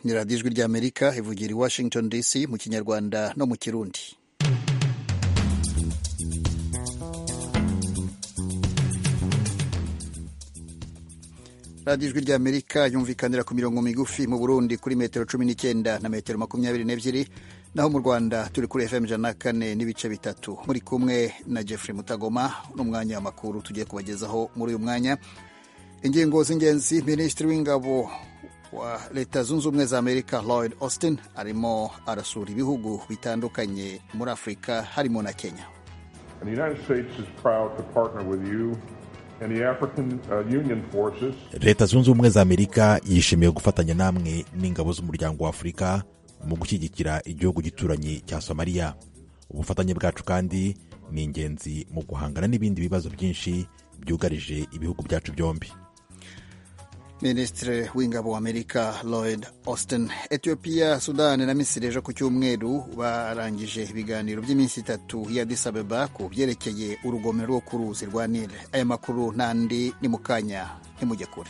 ni radiyo ijwi ry'amerika ivugira i washington dc mu kinyarwanda no mu kirundi radiyo ijwi ry'amerika yumvikanira ku mirongo migufi mu burundi kuri metero cumi n'icyenda na metero makumyabiri n'ebyiri naho mu rwanda turi kuri fm ijana na kane n'ibice bitatu muri kumwe na jeffrey mutagoma n'umwanya w'amakuru tugiye kubagezaho muri uyu mwanya ingingo z'ingenzi minisitiri w'ingabo wa leta zunze ubumwe za amerika lloyd austin arimo arasura ibihugu bitandukanye muri afurika harimo na kenya And the United States is proud to partner with you and the African uh, Union forces leta zunze ubumwe za amerika yishimiye gufatanya namwe n'ingabo z'umuryango wa afurika mu gushyigikira igihugu gituranyi cya somaliya ubufatanye bwacu kandi ni ingenzi mu guhangana n'ibindi bibazo byinshi byugarije ibihugu byacu byombi minisitiri w'ingabo wa amerika lloyd austin etiyopiya sudani na misiri ejo ku cyumweru barangije ibiganiro by'iminsi itatu ya Addis Abeba ku byerekeye urugomero rwo ku ruzi rwa nile aya makuru n'andi ni mu kanya ntimujye kure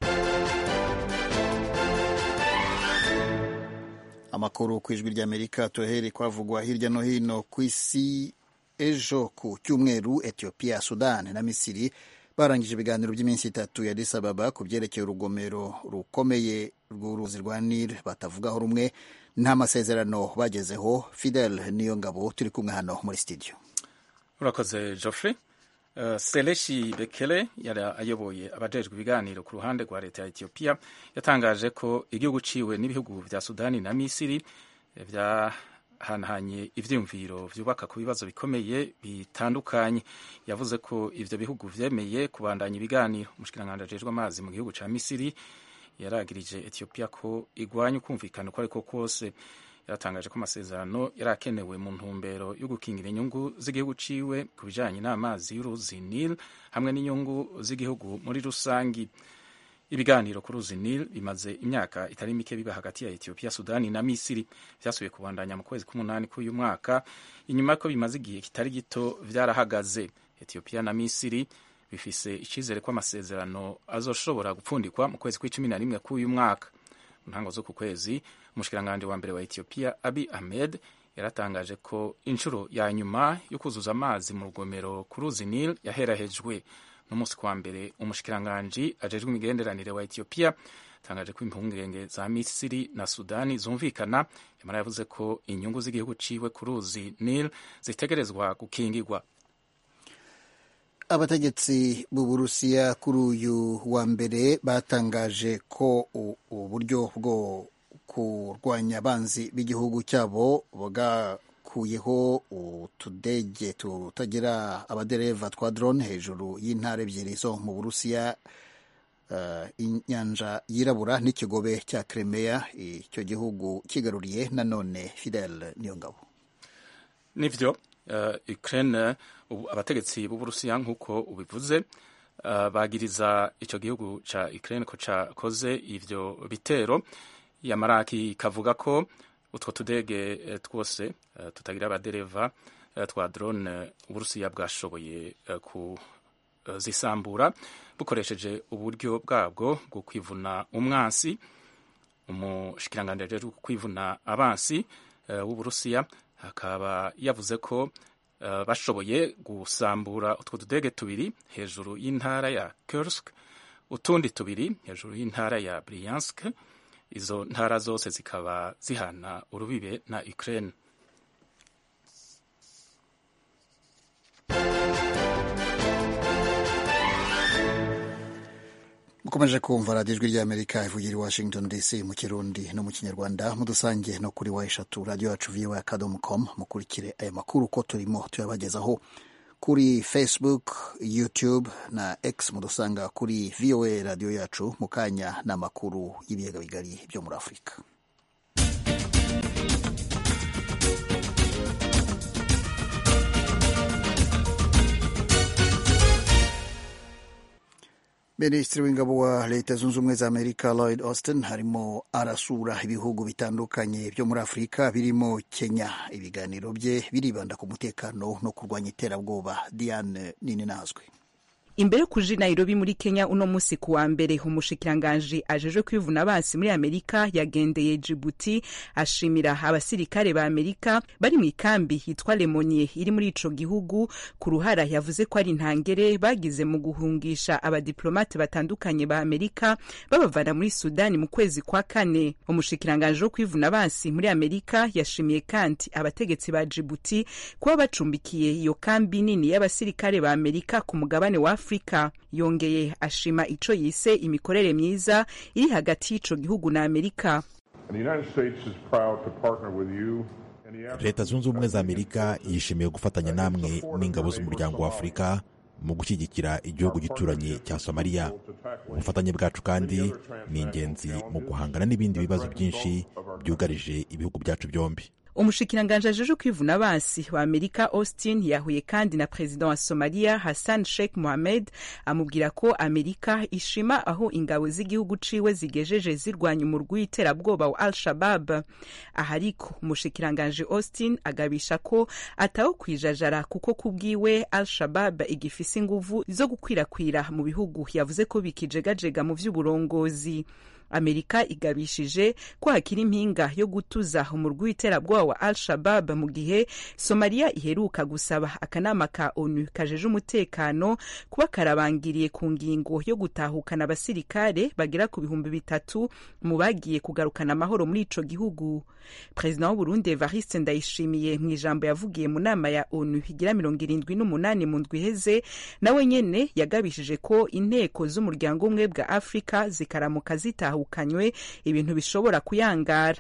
amakuru ku ijwi ry'amerika tuhere kwavugwa hirya no hino ku isi ejo ku cyumweru etiyopiya sudani na misiri barangije ibiganiro by'iminsi itatu ya Addis Ababa ku byerekeye urugomero rukomeye rw'uruzi rwa Nile batavugaho rumwe nta masezerano bagezeho Fidel niyo ngabo turi kumwe hano muri studio urakoze Geoffrey uh, Seleshi Bekele yari ayoboye abajejwe ibiganiro ku ruhande rwa leta ya Ethiopia yatangaje ko igihugu ciwe n'ibihugu vya Sudani na Misiri vya hanahanye ivyiyumviro vyubaka ku bibazo bikomeye bitandukanye yavuze ko ivyo bihugu vyemeye kubandanya ibiganiro umushikiranganji ajejwe amazi mu gihugu ca misiri yaragirije ethiopia ko igwanya ukumvikana uko ariko kose yaratangaje ko amasezerano yari akenewe mu ntumbero yo gukingira inyungu z'igihugu ciwe ku bijanye n'amazi y'uruzi nil hamwe n'inyungu z'igihugu muri rusangi ibiganiro ku ruzi Nile bimaze imyaka itari mike biba hagati ya Ethiopia, Sudani na Misiri vyasubiye kubandanya mu kwezi k'umunani k'uyu mwaka inyuma ko bimaze igihe kitari gito vyarahagaze. Ethiopia na Misiri bifise icizere ko amasezerano azoshobora gupfundikwa mu kwezi kw'icumi na rimwe k'uyu mwaka. Mu ntango zo ku kwezi umushikiranganje wa mbere wa Ethiopia Abiy Ahmed yaratangaje ko inshuro ya nyuma yo kuzuza amazi mu rugomero ku ruzi Nile yaherahejwe n'umunsi kwa mbere umushikiranganji ajejwe imigenderanire wa Ethiopia tangaje ko impungenge za Misiri na Sudani zumvikana yamara yavuze ko inyungu z'igihugu ciwe ku ruzi Nile zitegerezwa gukingirwa abategetsi b'uburusiya kuri uyu wa mbere batangaje ko uburyo bwo kurwanya abanzi b'igihugu cyabo bwakuyeho utudege tutagira abadereva twa drone hejuru y'intara ebyiri zo mu burusiya uh, inyanja yirabura n'ikigobe cya Crimea icyo gihugu kigaruriye nanone Fidel Niyongabo nivyo uh, Ukraine ubu abategetsi b'uburusiya nk'uko ubivuze uh, bagiriza ico gihugu ca Ukraine ko cakoze ivyo bitero yamaraki kavuga ko utwo tudege twose tutagira abadereva twa drone uburusiya bwashoboye kuzisambura bukoresheje uburyo bwabwo bwo kwivuna umwansi umushikiranganji ajejwe kwivuna abansi w'uburusiya akaba yavuze ko bashoboye gusambura utwo tudege tubiri hejuru y'intara ya Kursk utundi tubiri hejuru y'intara ya Bryansk izo ntara zose zikaba zihana urubibe na Ukraine mukomeje kumva radiyo ijwi ry'amerika ivugira i washington dc mu kirundi no mu kinyarwanda mudusange no kuri wa eshatu radiyo yacu viwa akadomo com mukurikire aya makuru ko turimo tuyabagezaho kuri facebook youtube na x mudusanga kuri voa radiyo yacu mu kanya n'amakuru y'ibiyaga bigari byo muri afurika minisitiri w'ingabo wa leta zunze ubumwe za amerika lloyd austin harimo arasura ibihugu bitandukanye byo muri afurika birimo kenya ibiganiro bye biribanda ku mutekano no kurwanya iterabwoba diane nini nazwe imbere yo kuja i nairobi muri kenya uno musi ku wa mbere umushikiranganji ajejwe kwivuna abansi muri amerika yagendeye jibuti ashimira abasirikare ba amerika bari mu ikambi yitwa lemonie iri muri ico gihugu ku ruhara yavuze ko ari intangere bagize mu guhungisha abadiplomate batandukanye ba amerika babavana muri sudani mu kwezi kwa kane umushikiranganji wo kwivuna abansi muri amerika yashimiye kandi abategetsi ba jibuti kuba bacumbikiye iyo kambi nini y'abasirikare ba amerika ku mugabane wa afurika yongeye ashima ico yise imikorere myiza iri hagati y'ico gihugu na amerika leta zunze ubumwe za amerika yishimiye gufatanya namwe n'ingabo z'umuryango wa afurika mu gushyigikira igihugu gituranye cya somaliya ubufatanye bwacu kandi ni ingenzi mu guhangana n'ibindi bibazo byinshi byugarije ibihugu byacu byombi umushikiranganji ajeje kwivuna abansi wa amerika austin yahuye kandi na perezida wa somaliya hassan sheikh mohamed amubwira ko amerika ishima aho ingabo z'igihugu ciwe zigejeje zirwanya umurwi w'iterabwoba wa al shabab aha ariko umushikiranganji austin agabisha ko atawo kwijajara kuko kubwiwe al shabab igifise inguvu zo gukwirakwira mu bihugu yavuze ko bikijegajega mu vy'uburongozi amerika igabishije ko hakiri impinga yo gutuza umurwi w'iterabwoba wa al shabab mu gihe somaliya iheruka gusaba akanama ka onu kajeje umutekano kuba karabangiriye ku ngingo yo gutahukana abasirikare bagera ku bihumbi bitatu mu bagiye kugarukana amahoro muri ico gihugu perezida w'uburundi evariste ndayishimiye mu ijambo yavugiye mu nama ya onu igira mirongo irindwi n'umunani mu ndwi iheze nawe nyene yagabishije ko inteko z'umuryango umwe bwa afurika zikaramuka zitahukanywe ibintu bishobora kuyangara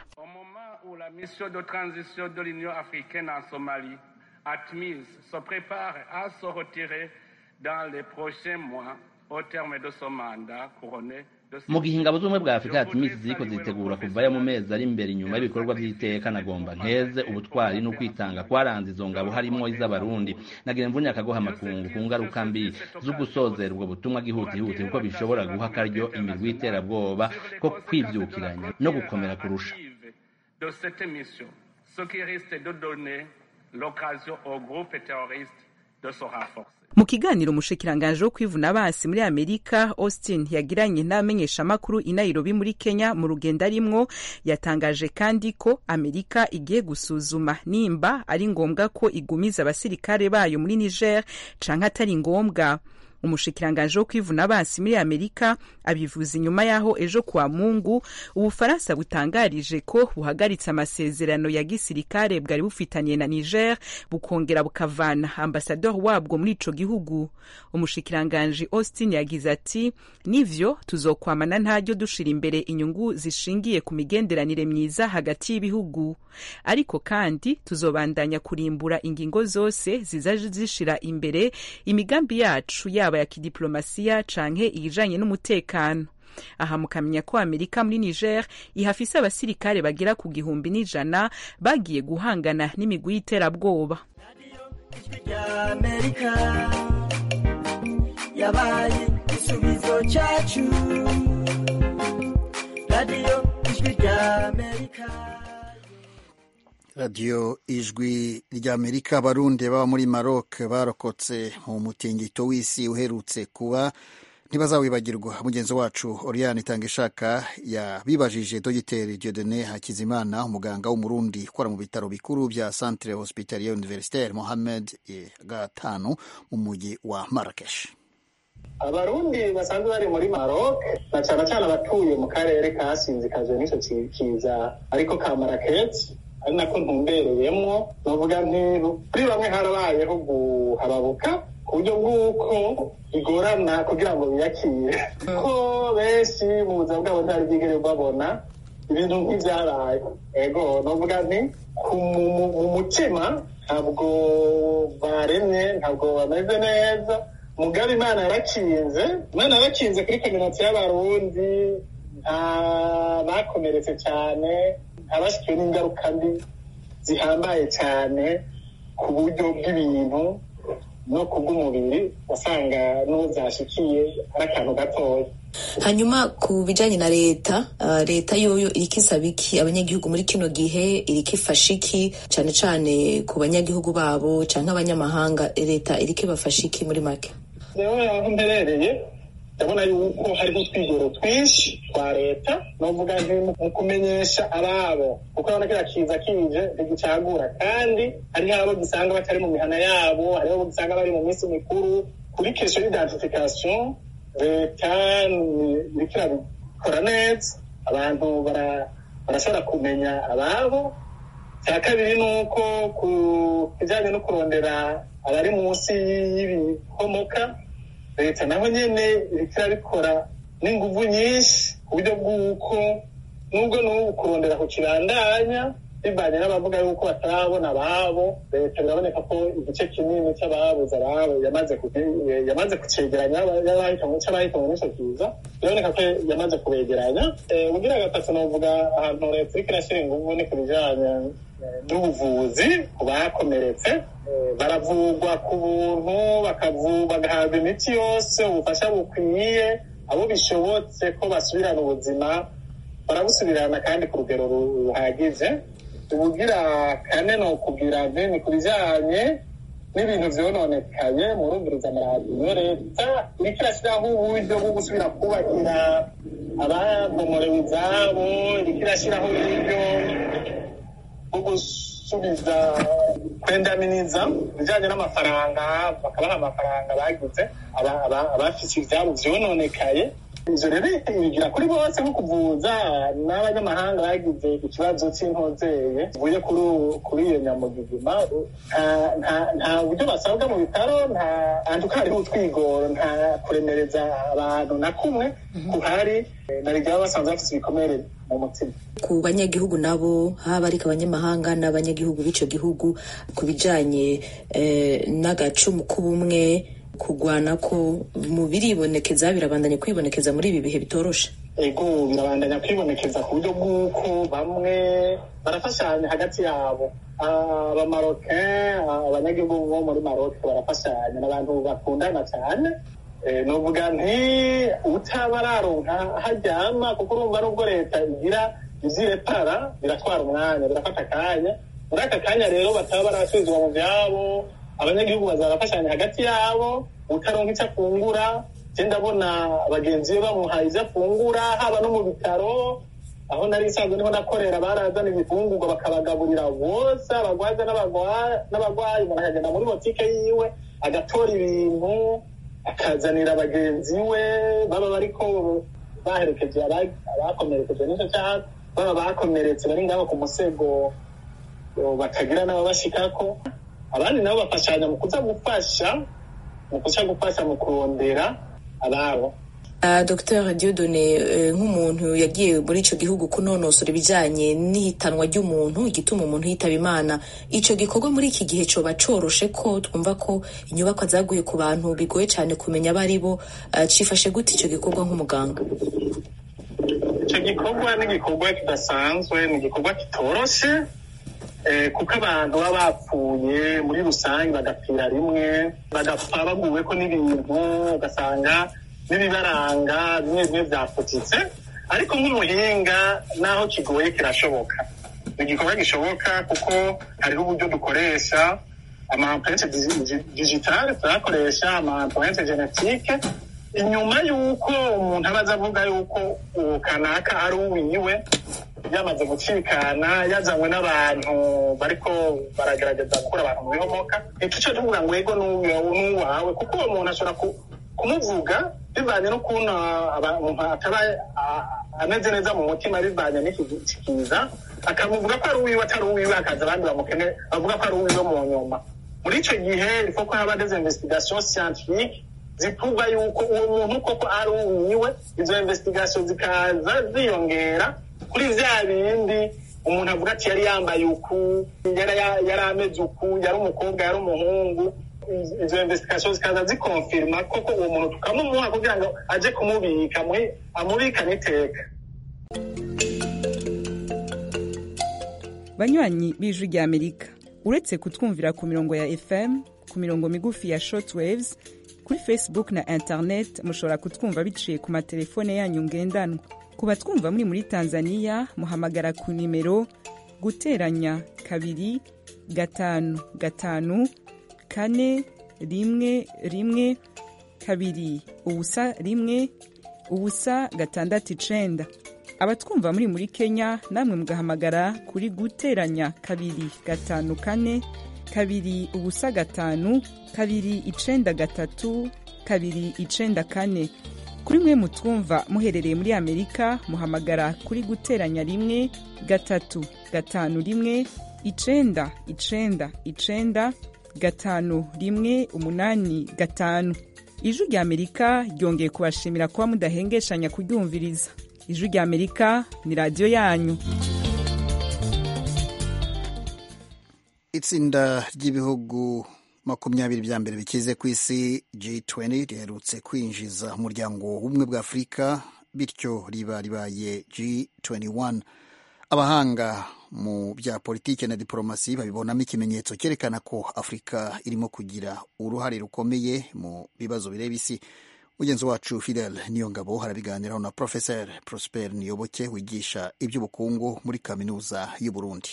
la mission de transition de l'Union africaine en Somalie, ATMIS, se prépare à se retirer dans les prochains mois au terme de son mandat couronné mu gihe ingabo z'ubumwe bwa afurika yatimisi ziriko zitegura kuvayo mu mezi ari imbere inyuma y'ibikorwa vy'iteka nagomba nkeze ubutwari n'ukwitanga kwaranze izo ngabo harimwo iz'abarundi nagira mvunye akagoha amakungu ku ngaruka mbi zo gusozera ubwo butumwa gihutihuti kuko bishobora guha akaryo imirwi y'iterabwoba ko kwivyukiranya no gukomera kurusha de cette mission, ce qui risque de donner l'occasion aux groupes terroristes de se renforcer. mu kiganiro umushikiranganji wo kwivuna abansi muri amerika austin yagiranye n'abamenyeshamakuru i nairobi muri kenya mu rugendo arimwo yatangaje kandi ko amerika igiye gusuzuma nimba ari ngombwa ko igumiza abasirikare bayo muri niger canke atari ngombwa umushikiranganji wo kwivuna abansi muri amerika abivuza inyuma y'aho ejo kuwa mungu ubufaransa butangarije ko buhagaritse amasezerano ya gisirikare bwari bufitanye na niger bukongera bukavana ambasador wabwo muri ico gihugu umushikiranganji austin yagize ati nivyo tuzokwamana ntaryo dushira imbere inyungu zishingiye ku migenderanire myiza hagati y'ibihugu ariko kandi tuzobandanya kurimbura ingingo zose zizaje zishira imbere imigambi yacu yaba ya kidiplomasiya canke iyijanye n'umutekano aha mukamenya ko amerika muri niger ihafise abasirikare bagera ku gihumbi n'ijana bagiye guhangana n'imigwi y'iterabwoba yabaye igisubizo cyacu radiyo ijwi rya amerika radiyo ijwi ry'amerika abarundi baba muri maroc barokotse mu mutingito w'isi uherutse kuba ntibazawibagirwa mugenzi wacu oriane itangishaka yabibajije dogiteri diodene hakizimana umuganga w'umurundi ukora mu bitaro bikuru bya centre hospitalier universitaire mohamed gatanu mu mujyi wa marrakesh abarundi basanzwe bari muri maroc na cyane cyane abatuye mu karere kasinzikajwe n'icyo kiza ariko ka maraketi ari nako ntumbereyemwo bavuga nti kuri bamwe harabayeho guhababuka ku buryo bw'uko bigorana kugira ngo biyakire ko benshi mu buzima bwabo ntibari bwigere babona ibintu nk'ibyabaye ego navuga nti mu mutima ntabwo baremye ntabwo bameze neza mugabe imana yarakinze imana yarakinze kuri kaminuza y'abarundi nta bakomeretse cyane abashyikiwe n'ingaruka mbi zihambaye cyane ku buryo bw'ibintu no ku bw'umubiri wasanga n'uwo byashyikiye ari akantu gatoya hanyuma ku bijyanye na leta leta yoyo iriko isaba iki abanyagihugu muri kino gihe iriko ifasha iki cyane cyane ku banyagihugu babo cyangwa abanyamahanga leta iriko ibafasha iki muri make rero aho mperereye ndabona yuko hariho utwigoro twinshi twa leta novuga nti mu kumenyesha ababo kuko urabona kiriya kiza kije ntigicagura kandi hariho abo gisanga batari mu mihana yabo hariho abo gisanga bari mu minsi mikuru kuri kesho y'identification leta iriko irabikora neza abantu barashobora kumenya ababo icya kabiri ni uko ku kijyanye no kurondera abari munsi y'ibikomoka leta naho nyine iriko irabikora n'inguvu nyinshi ku buryo bw'uko nubwo n'ubu kurondera ku kibandanya bivanye n'abavuga yuko batarabona ababo leta biraboneka ko igice kinini cy'ababuze ababo yamaze kucegeranya cy'abahitanwe n'ico kiza biraboneka ko yamaze kubegeranya ubugira gatatu novuga ahantu leta iriko irashyira inguvu ni ku bijanye n'ubuvuzi ku bakomeretse baravurwa ku buntu bagahabwa imiti yose ubufasha bukwiye abo bishobotse ko basubirana ubuzima barabusubirana kandi ku rugero ruhagije ubugira kane ni ukubwira ni ku bijyanye n'ibintu vyononekaye murumviriza amaradiyo leta iriko irashyiraho uburyo bwo gusubira kubakira ababomorewe izabo iriko irashyiraho uburyo bwo gusubiza kwendaminiza ibijyanye n'amafaranga bakabaha amafaranga bagize abafise ivyabo vyononekaye ivyo rero bigira kuri bose nko kuvuza n'abanyamahanga bagize ikibazo c'intozeye kivuye kuri iyo nyamugigima nta buryo basabwa mu bitaro nta antuka hariho utwigoro nta kuremereza abantu na kumwe kuhari na rigaba basanzwe bafise ibikomere mu mutima ku banyagihugu nabo haba ariko abanyamahanga n'abanyagihugu b'ico gihugu ku bijanye n'agacumu k'ubumwe kugwana ko mu biribonekeza birabandanya kwibonekeza muri ibi bihe bitoroshe ego birabandanya kwibonekeza ku buryo bw'uko bamwe barafashanya hagati yabo abamaroke abanyagihugu bo muri maroke barafashanya n'abantu bakundana cyane novuga nti utaba araronka haryama kuko urumva nubwo leta igira ivyirepara biratwara umwanya birafata akanya muri aka kanya rero bataba barasubizwa mu vyabo abanyagihugu bazarafashanya hagati yabo utaronka icyo afungura je ndabona bagenzi be bamuhaye ivyo afungura haba no mu bitaro aho nari isanzwe niho nakorera barazana ibifungurwa bakabagaburira bose abagwaza n'abagwayi umuntu akagenda muri botike yiwe agatora ibintu akazanira bagenzi we baba bariko baherekeje abakomerekeje n'ico cyaha baba bakomeretse bari ngaho ku musego bakagira n'ababashikako abandi nabo bafashanya mu kuza gufasha mu kuza gufasha mu kurondera ababo Uh, Dr Diodone uh, nk'umuntu yagiye muri ico gihugu kunonosora ibijanye n'ihitanwa ry'umuntu igituma umuntu yitaba imana ico gikorwa muri iki gihe coba coroshe ko twumva ko inyubakwa zaguye ku bantu bigoye cane kumenya abo ari bo uh, cifashe gute ico gikorwa nk'umuganga ico gikorwa ni igikorwa kidasanzwe ni igikorwa kitoroshe kuko abantu baba bapfuye muri rusange bagapfira rimwe bagapfa baguweko n'ibintu ugasanga n'ibibaranga bimwe bimwe byapfutitse ariko nk'umuhinga naho kigoye kirashoboka ni igikorwa gishoboka kuko hariho uburyo dukoresha amampurence digitale turakoresha amampurence genetike inyuma y'uko umuntu aba aza avuga y'uko uwo kanaka ari uwiwe yamaze gucikana yazanywe n'abantu bariko baragerageza gukura abantu mu bihomoka ntituce tuvuga ngo ego n'uwawe kuko uwo muntu ashobora kumuvuga bivanye n'ukuntu umuntu ataba ameze neza mu mutima bivanye n'iki kiza akamuvuga ko ari uwiwe atari uwiwe hakaza abandi bamukene bavuga ko ari uwiwe mu nyuma muri ico gihe ifo ko haba des investigations scientifiques zivuga yuko uwo muntu koko ari uwiwe izo investigation zikaza ziyongera kuri vya bindi umuntu avuga ati yari yambaye uku yari ameze uku yari umukobwa yari umuhungu izo investigation zikaza zikonfirma koko uwo muntu tukamumuha kugira ngo aje kumubika amubikane iteka banywanyi b'ijwi rya amerika uretse kutwumvira ku mirongo ya fm ku mirongo migufi ya shortwaves kuri facebook na internet mushobora kutwumva biciye ku matelefone yanyu ngendanwa ku batwumva muri muri tanzania muhamagara ku nimero guteranya kabiri gatanu gatanu kane rimwe rimwe kabiri ubusa rimwe ubusa gatandatu icenda abatwumva muri muri kenya namwe mugahamagara kuri guteranya kabiri gatanu kane kabiri ubusa gatanu kabiri icenda gatatu kabiri icenda kane kuri mwe mutwumva muherereye muri amerika muhamagara kuri guteranya rimwe gatatu gatanu rimwe icenda icenda icenda gatanu rimwe umunani gatanu ijwi rya amerika ryongeye kubashimira kuba mudahengeshanya kuryumviriza ijwi rya amerika ni radiyo yanyu itsinda ry'ibihugu makumyabiri bya mbere bikize ku isi G20 riherutse kwinjiza umuryango w'ubumwe bwa afurika bityo riba ribaye G21 abahanga mu bya politiki na diporomasi babibonamo ikimenyetso cyerekana ko afurika irimo kugira uruhare rukomeye mu bibazo bireba isi mugenzi wacu fidel niyongabo harabiganiraho na profesor prosper niyoboke wigisha iby'ubukungu muri kaminuza y'u burundi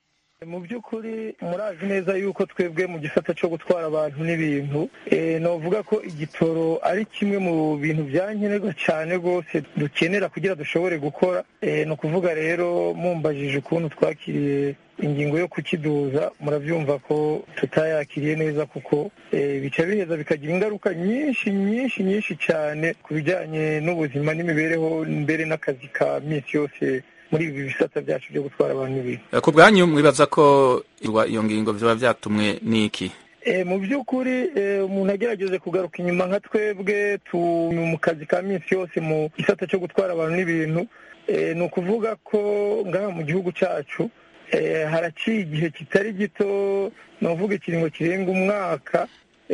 mu by'ukuri murazi neza yuko twebwe mu gisata cyo gutwara abantu n'ibintu navuga ko igitoro ari kimwe mu bintu byankenerwa cyane rwose dukenera kugira dushobore gukora ni ukuvuga rero mumbajije ukuntu twakiriye ingingo yo kukiduza murabyumva ko tutayakiriye neza kuko bica biheza bikagira ingaruka nyinshi nyinshi nyinshi cyane ku bijyanye n'ubuzima n'imibereho mbere n'akazi ka minsi yose muri ibi bisata byacu byo gutwara abantu n'ibintu ku bwanyu mwibaza ko iyo ngingo byaba byatumwe n'iki mu by'ukuri umuntu agerageje kugaruka inyuma nka twebwe mu kazi ka minsi yose mu gisata cyo gutwara abantu n'ibintu ni ukuvuga ko ngaha mu gihugu cyacu haraciye igihe kitari gito ni ukuvuga ikiringo kirenga umwaka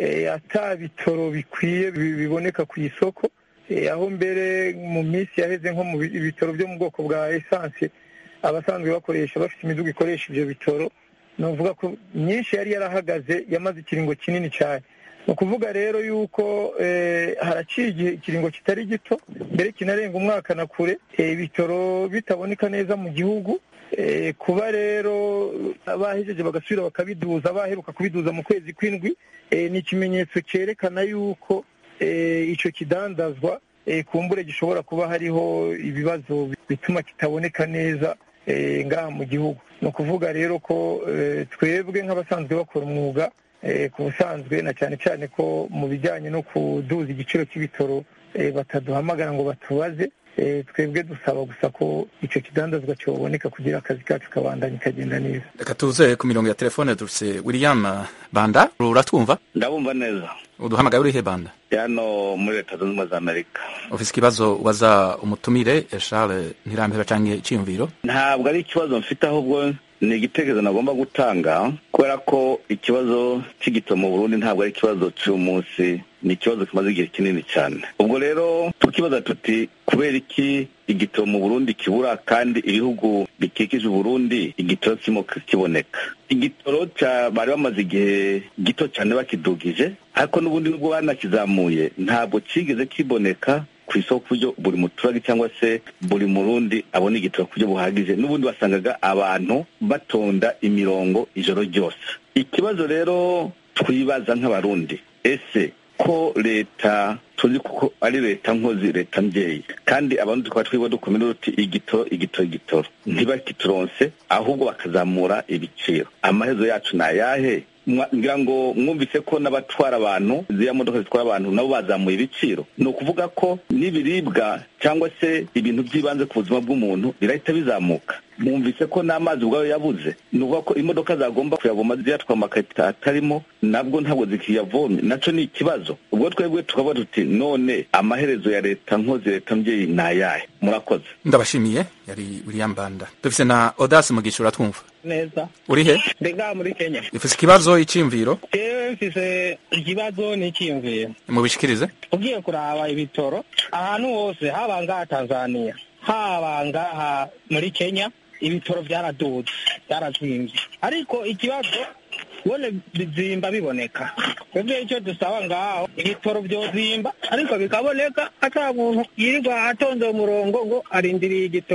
ata bitoro bikwiye biboneka ku isoko aho mbere mu minsi yaheze nko mu bitaro byo mu bwoko bwa esanse abasanzwe bakoresha bafite imiduga ikoresha ibyo bitoro ni ukuvuga ko myinshi yari yarahagaze yamaze ikiringo kinini cyane ni ukuvuga rero yuko haraciye igihe ikiringo kitari gito mbere kinarenga umwaka na kure ibitoro bitaboneka neza mu gihugu kuba rero bahejeje bagasubira bakabiduza baheruka kubiduza mu kwezi kw'indwi ni ikimenyetso cyerekana yuko icyo kidandazwa kumbure gishobora kuba hariho ibibazo bituma kitaboneka neza ngaha mu gihugu ni ukuvuga rero ko twebwe nk'abasanzwe bakora umwuga ku busanzwe na cyane cyane ko mu bijyanye no kuduza igiciro cy'ibitoro bataduhamagara ngo batubaze twebwe dusaba gusa ko icyo kidandazwa cyoboneka kugira akazi kacu kabandanya kagenda neza reka tuze ku mirongo ya telefone dufite william banda uratwumva ndabumva neza uduhamagaye urihe banda hano muri leta zunze ubumwe za amerika ufite ikibazo ubaza umutumire charles ntirambera cyangwa icyiyumviro ntabwo ari ikibazo mfite ahubwo ni igitekerezo nagomba gutanga kubera ko ikibazo cy'igito mu burundi ntabwo ari ikibazo cy'umunsi ni ikibazo kimaze igihe kinini cyane ubwo rero tukibaza tuti kubera iki igitoro mu burundi kibura kandi ibihugu bikikije uburundi igitoro kirimo kiboneka igitoro bari bamaze igihe gito cyane bakidugije ariko n'ubundi nubwo banakizamuye ntabwo kigeze kiboneka ku isoko ku buryo buri muturage cyangwa se buri murundi abona igitoro ku buryo buhagije n'ubundi wasangaga abantu batonda imirongo ijoro ryose ikibazo rero twibaza nk'abarundi ese ko leta tuzi kuko ari leta nkozi leta mbyeyi kandi abantu tukaba twiba dukomera uti igitoro igitoro igitoro ntibakituronse ahubwo bakazamura ibiciro amaherezo yacu ni ayahe ngira ngo mwumvise ko n'abatwara abantu ziriya modoka zitwara abantu nabo bazamuye ibiciro ni ukuvuga ko n'ibiribwa cyangwa se ibintu by'ibanze ku buzima bw'umuntu birahita bizamuka mwumvise ko n'amazi ubwayo yabuze ni ukuvuga ko imodoka zagomba kuyavoma ziyatwara amakarita atarimo nabwo ntabwo zikiyavomye nacyo ni ikibazo ubwo twebwe tukavuga tuti none amaherezo ya leta nkozi leta mbyeyi ni ayahe murakoze ndabashimiye yari william banda dufite na odasi mugisha uratwumva neza uri he ndi ngaha muri kenya ufite ikibazo icyiyumviro jewe mfise ikibazo n'icyiyumviro mubishikirize ugiye kuraba ibitoro ahantu hose haba ngaha tanzania haba ngaha muri kenya ibitoro byaraduze byarazimvye ariko ikibazo bone bizimba biboneka twebwe icyo dusaba ngaho ibitoro byozimba ariko bikaboneka ata muntu yirirwa atonze umurongo ngo arindiriye igitoro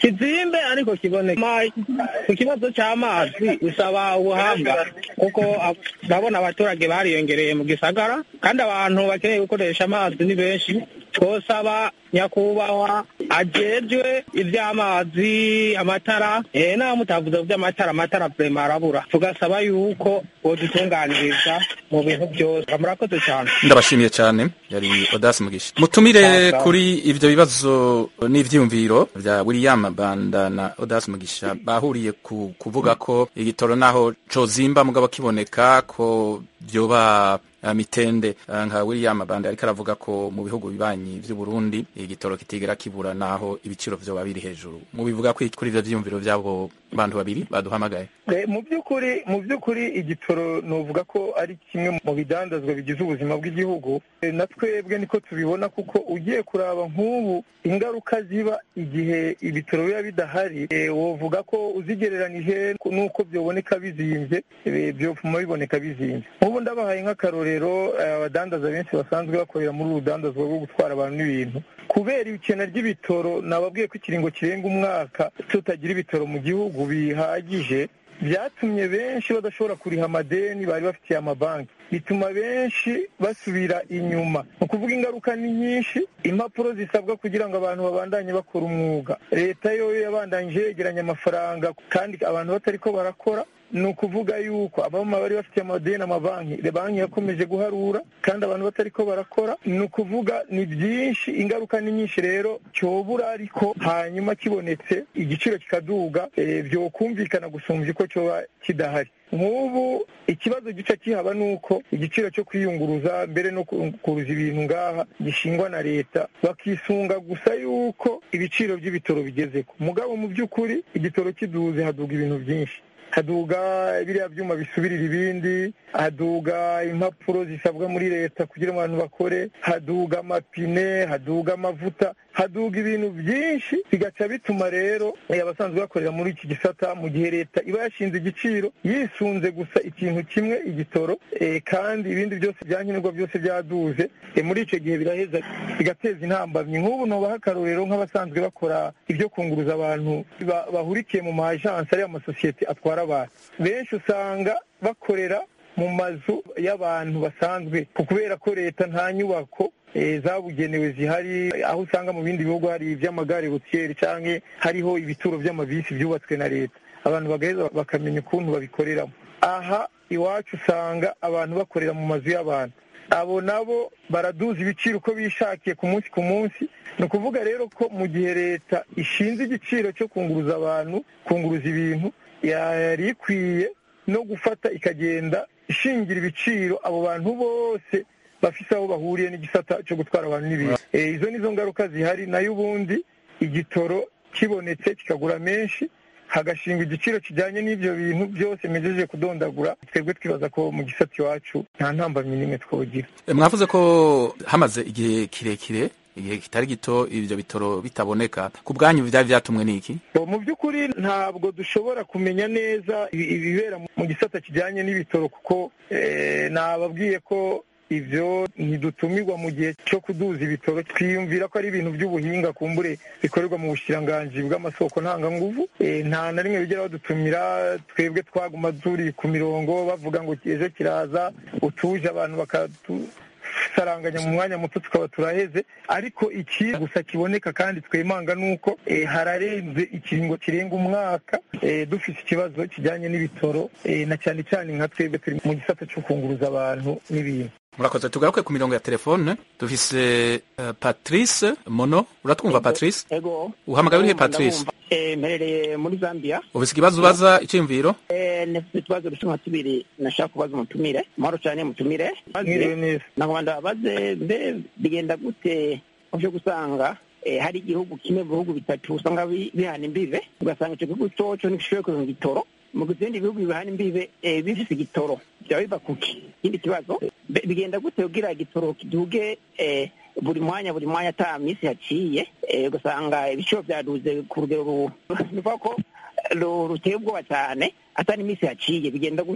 kizimbe ariko kiboneke Ma- ku kibazo cy'amazi bisaba ubuhanga kuko ab- ndabona abaturage bariyongereye mu gisagara kandi abantu bakeneye gukoresha amazi ni benshi twosaba nyakubahwa ajejwe ivy'amazi amatara eh naho mutavuze vy'amatara amatara vrema arabura tugasaba yuko bodutunganiriza mu bintu byose murakoze cyane ndabashimiye cyane yari odasi mugisha mutumire Sawa. kuri ivyo bibazo n'ivyiyumviro vya william banda na odasi mugisha bahuriye ku kuvuga ko igitoro naho cozimba mugabo kiboneka ko vyoba uh, mitende uh, nka william banda ariko aravuga ko mu bihugu bibanyi vy'uburundi igitoro kitigera kibura naho ibiciro vyoba biri hejuru mubivuga ko kuri ivyo vyiyumviro vy'abo bantu babiri baduhamagaye Eh, mu by'ukuri mu by'ukuri igitoro novuga ko ari kimwe mu bidandazwa bigize ubuzima bw'igihugu Eh, na twebwe niko tubibona kuko ugiye kuraba nk'ubu ingaruka ziba igihe ibitoro biba bidahari eh, wovuga ko uzigereranije n'uko byoboneka bizimbye eh, byofuma biboneka bizimbye nk'ubu ndabahaye nk'akarorero eh, abadandaza benshi basanzwe bakorera muri uru rudandazwa rwo gutwara abantu n'ibintu kubera ikena ry'ibitoro nababwiye ko ikiringo kirenga umwaka tutagira ibitoro mu gihugu bihagije byatumye benshi badashobora kuriha amadeni bari bafitiye amabanki bituma benshi basubira inyuma ni ukuvuga ingaruka ni nyinshi impapuro zisabwa kugira ngo abantu babandanye bakora umwuga leta yo yabandanyije yegeranya amafaranga kandi abantu batari ko barakora ni ukuvuga yuko abamama bari bafitiye amadeni amabanki banki yakomeje guharura kandi abantu batari ko barakora ni ukuvuga ni byinshi ingaruka ni nyinshi rero cyobura ariko hanyuma kibonetse igiciro kikaduga eh, byokumvikana gusumbya uko cyoba kidahari nk'ubu ikibazo gica kihaba ni uko igiciro cyo kwiyunguruza mbere no kuruza ibintu ngaha gishingwa na leta bakisunga gusa yuko ibiciro by'ibitoro bigeze ko mugabo mu by'ukuri igitoro kiduze haduga ibintu byinshi haduga biriya byuma bisubirira ibindi haduga impapuro zisabwa muri leta kugira ngo abantu bakore haduga amapine haduga amavuta haduga ibintu byinshi bigaca bituma rero eh, abasanzwe bakorera muri iki gisata mu gihe leta iba yashinze igiciro yisunze gusa ikintu kimwe igitoro eh, kandi ibindi byose byankenerwa byose byaduze eh, muri icyo gihe biraheza bigateza intambamyi nk'ubu nobaha akarorero nk'abasanzwe bakora ibyo kunguruza abantu ba- bahurikiye mu ma ajansi ariyo amasosiyete atwara abantu benshi usanga bakorera mu mazu y'abantu basanzwe kubera ko leta nta nyubako eh, zabugenewe zihari aho usanga mu bindi bihugu hari iby'amagare rutiyeri cyangwa hariho ibituro by'amabisi byubatswe na leta abantu bagaheza bakamenya ukuntu babikoreramo aha iwacu usanga abantu bakorera mu mazu y'abantu abo nabo baraduza ibiciro uko bishakiye ku munsi ku munsi ni ukuvuga rero ko mu gihe leta ishinze igiciro cyo kunguruza abantu kunguruza ibintu yari ikwiye no gufata ikagenda ishingira ibiciro abo bantu bose bafise aho bahuriye n'igisata cyo gutwara abantu n'ibintu Eh, izo nizo ngaruka zihari nayo ubundi igitoro kibonetse kikagura menshi hagashingwa igiciro kijyanye n'ibyo bintu byose mejeje kudondagura twebwe twibaza ko mu gisata iwacu nta ntambamyi n'imwe twogira E, mwavuze ko hamaze igihe kirekire igihe kitari gito ivyo bitoro bitaboneka ku bwanyu vyari vyatumwe n'iki Bo, mu by'ukuri ntabwo dushobora kumenya neza ibi- ibibera mu gisata kijyanye n'ibitoro kuko eh, nababwiye ko ivyo ntidutumirwa mu gihe cyo kuduza ibitoro twiyumvira ko ari ibintu by'ubuhinga kumbure bikorerwa mu bushiranganji bw'amasoko ntanganguvu Eh, nta na rimwe bigera badutumira twebwe twaguma turi ku mirongo bavuga ngo ejo kiraza utuje abantu bakatu saranganya mu mwanya muto tukaba turaheze ariko iki gusa kiboneka kandi twemanga nuko eh, hararenze ikiringo kirenga umwaka eh, dufite ikibazo kijyanye n'ibitoro eh, na cyane cyane nka twebwe turi mu gisata cyo kunguruza abantu n'ibintu murakoze tugaruke ku mirongo ya telefone dufise uh, patrice mono uratwumva patrice ego uhamagaye urihe Ndumva, patrice ndabumva. Eh, mperereye muri zambia ufise ikibazo ubaza iciyumviro Eh, nafite utubazo dusa nka tubiri nashaka kubaza umutumire mahoro cyane mutumire Mwiriwe neza. nagomba ndabaze mbe bigenda gute uje gusanga eh, hari igihugu kimwe mu bihugu bitatu usanga bi- bihana imbibe ugasanga icyo gihugu coco ntigishoboye kuronka igitoro mu gihe ibindi bihugu bihana imbibe eh, bifise igitoro byaba biva kuki ikindi kibazo be- bigenda gute kugira igitoro kiduge eh, buri mwanya buri mwanya ata minsi yaciye eh, ugasanga ibiciro byaduze ku rugero ru- ni ukuvuga ko ru- ruteye ubwoba cyane ata n'iminsi yaciye bigenda gute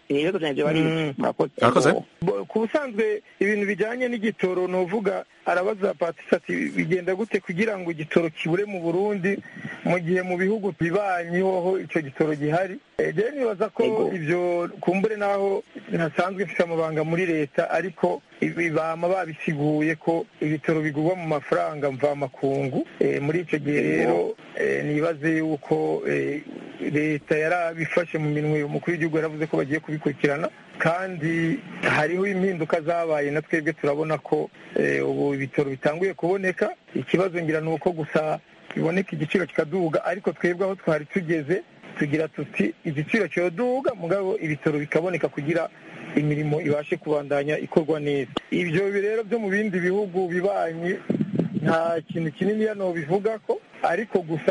ibibazo byanjye bari Murakoze. Bo- ku busanzwe ibintu bijyanye n'igitoro nuvuga arabaza patisi ati bigenda gute kugira ngo igitoro kibure mu burundi mu gihe mu bihugu bibanyi hoho icyo gitoro gihari Eh, rero nibaza ko ibyo kumbure naho ntasanzwe mfite amabanga muri leta ariko ibi bama babisiguye ko ibitoro bigurwa mu mafaranga mvamakungu Eh, muri icyo gihe rero eh, nibaze yuko eh, leta yarabifashe mu minwe umukuru w'igihugu yaravuze ko bagiye kubikurikirana kandi hariho impinduka zabaye na twebwe turabona ko eh, ubu ibitoro bitanguye kuboneka ikibazo ngira ni uko gusa biboneka igiciro kikaduga ariko twebwe aho twari tugeze tugira tuti igiciro cyoduga mugabo ibitoro bikaboneka kugira imirimo ibashe kubandanya ikorwa neza ibyo rero byo mu bindi bihugu bibanyi nta kintu kinini hano bivuga ko ariko gusa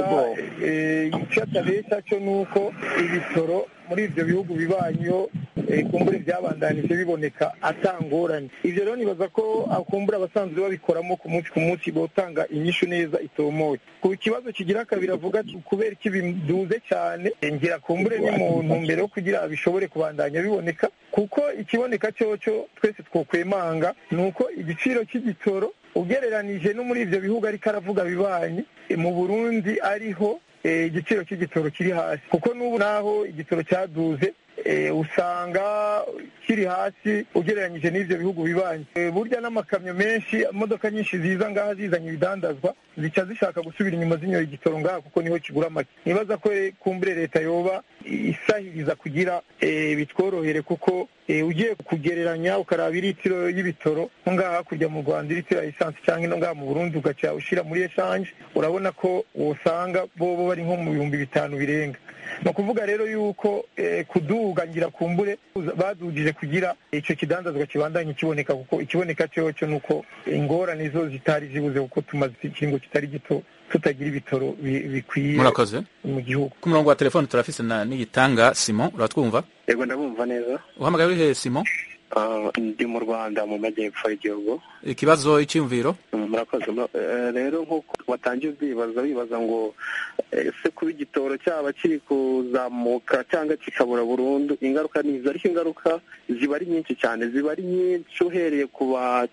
eh, icyo atabeshya cyo ni uko ibitoro muri ibyo bihugu bibanyeho kumbure byabandanije biboneka atangoranye ibyo rero nibaza ko akumbura abasanzwe babikoramo ku munsi ku munsi botanga inyishu neza itomoye ku kibazo kigira kabiri avuga ati kubera iki biduze cyane ngira kumbure ni mu ntumbero yo kugira bishobore kubandanya biboneka kuko ikiboneka cyoco twese twokwemanga ni uko igiciro cy'igitoro ugereranije no muri ibyo bihugu ariko aravuga bibanyi mu burundi ariho eh, igiciro cy'igitoro kiri hasi kuko n'ubu naho igitoro cyaduze eh, usanga kiri hasi ugereranyije n'ibyo bihugu bibanyi Eh, burya n'amakamyo menshi imodoka nyinshi ziza ngaha zizanye ibidandazwa zica zishaka gusubira inyuma zinyoye igitoro ngaha kuko niho kigura make nibaza ko eh, kumbure leta yoba isahiriza kugira eh, bitworohere kuko eh, ugiye kugereranya ukaraba iritiro y'ibitoro nko ngaha hakurya mu rwanda iritiro ya esansi cyangwa ino ngaha mu burundi ugaca ushyira muri eshanje urabona ko wosanga bobo bari nko mu bihumbi bitanu birenga ni ukuvuga rero yuko eh, kuduga ngira kumbure badugije kugira icyo kidandazwa kibandanye kiboneka kuko ikiboneka cyo cyo ni uko ingorane zo zitari zibuze kuko tumaze ikiringo kitari gito tutagira ibitoro bi- bikwiye murakoze mu gihugu ku murongo wa telefone turafise na niyitanga simon uratwumva yego ndabumva neza uhamagaye urihe simon Ah, ndi mu rwanda mu majyepfo y'igihugu ikibazo icyiyumviro Mm, murakoze Mura- eh, rero nk'uko watangiye ubyibaza wibaza ngo eh, ese kuba igitoro cyaba kiri kuzamuka cyangwa kikabura burundu ingaruka ni izo ariko ingaruka ziba ari nyinshi cyane ziba ari nyinshi uhereye ku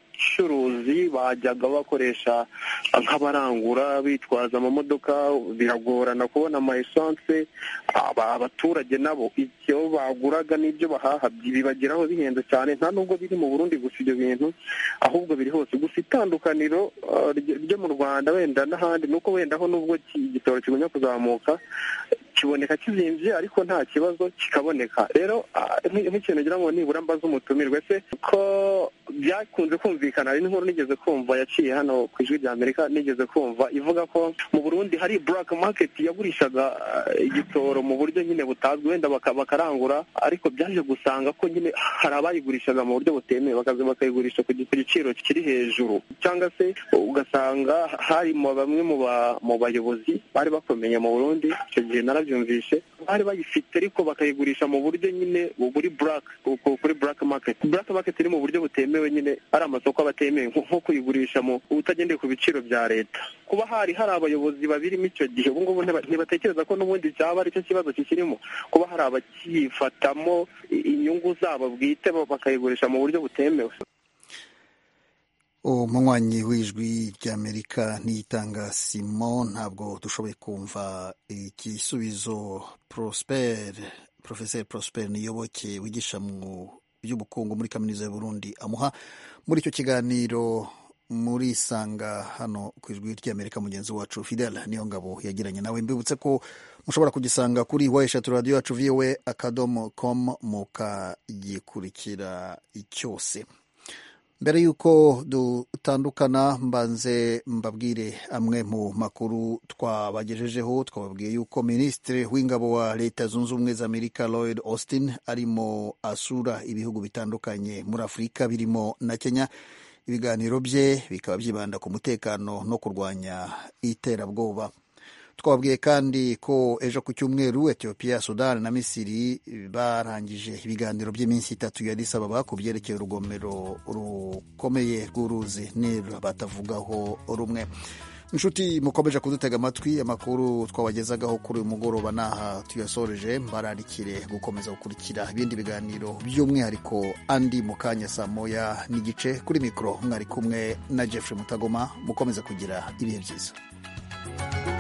bacuruzi bajyaga bakoresha nk'abarangura bitwaza amamodoka biragorana kubona ama esanse aba- abaturage nabo icyo baguraga n'ibyo bahaha bibageraho bihenze cyane nta nubwo biri mu burundi gusa ibyo bintu ahubwo biri hose gusa itandukaniro uh, ryo ryo mu rwanda wenda n'ahandi ni uko wenda ho nubwo ki- igitoro kigumya kuzamuka kiboneka kizimbye ariko nta kibazo kikaboneka rero ah, nk'i- nk'ikintu ngira ngo nibura mbaze umutumirwe se ko byakunze kumvikana hari n'inkuru nigeze kumva yaciye hano ku ijwi rya amerika nigeze kumva ivuga ko mu burundi hari black market yagurishaga ah, igitoro mu buryo nyine butazwi wenda baka- bakarangura ariko byaje gusanga ko nyine hari abayigurishaga mu buryo butemewe bakaza bakayigurisha ku gi- ku giciro kiri hejuru cyangwa se ugasanga harimo bamwe mu ba- mu bayobozi bari bakomeye mu burundi icyo gihe narabyumvishe bari bayifite ariko bakayigurisha mu buryo nyine buri black ku- kuri black market black market iri mu buryo butemewe nyine ari amasoko aba atemewe nko nko kuyigurisha mu utagendeye ku biciro bya leta kuba hari hari abayobozi babirimo icyo gihe ubu ngubu ntiba- ntibatekereza ko n'ubundi cyaba ari cyo kibazo kikirimo kuba hari abakifatamo i- inyungu zabo bwite bo bakayigurisha mu buryo butemewe umunywanyi w'ijwi ry'amerika niyitanga simon ntabwo dushoboye kumva igisubizo prosper professeur prosper niyoboke wigisha mu by'ubukungu muri kaminuza y'uburundi amuha muri icyo kiganiro muri sanga hano ku ijwi ry'amerika mugenzi wacu fidel niyo ngabo yagiranye nawe mbibutse ko mushobora kugisanga kuri wa eshatu radiyo yacu vowe akadomo com mukagikurikira cyose mbere y'uko dutandukana mbanze mbabwire amwe mu makuru twabagejejeho twababwiye yuko minisitiri w'ingabo wa leta zunze ubumwe za amerika lloyd austin arimo asura ibihugu bitandukanye muri afurika birimo na kenya ibiganiro bye bikaba byibanda ku mutekano no kurwanya iterabwoba twababwiye kandi ko ejo ku cyumweru etiyopiya sudani na misiri barangije ibiganiro by'iminsi itatu ya Addis Ababa ku byerekeye urugomero rukomeye rw'uruzi nil batavugaho rumwe inshuti mukomeje kudutega amatwi amakuru twabagezagaho kuri uyu mugoroba n'aha tuyasoreje mbararikire gukomeza gukurikira ibindi biganiro by'umwihariko andi mu kanya saa moya n'igice kuri mikoro mwari kumwe na jeffrey mutagoma mukomeze kugira ibihe byiza